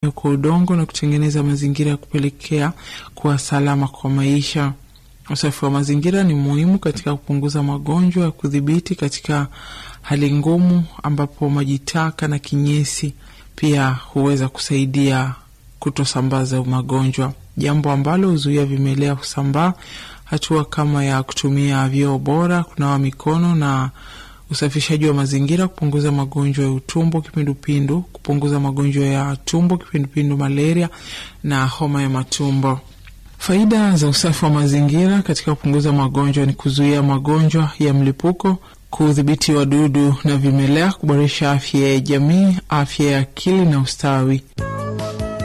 kwa udongo na kutengeneza mazingira ya kupelekea kuwa salama kwa maisha. Usafi wa mazingira ni muhimu katika kupunguza magonjwa ya kudhibiti katika hali ngumu, ambapo maji taka na kinyesi pia huweza kusaidia kutosambaza magonjwa, jambo ambalo huzuia vimelea kusambaa. Hatua kama ya kutumia vyoo bora, kunawa mikono na usafishaji wa mazingira, kupunguza magonjwa ya utumbo, kipindupindu, kupunguza magonjwa ya tumbo, kipindupindu, malaria na homa ya matumbo. Faida za usafi wa mazingira katika kupunguza magonjwa ni kuzuia magonjwa ya mlipuko, kudhibiti wadudu na vimelea, kuboresha afya ya jamii, afya ya akili na ustawi.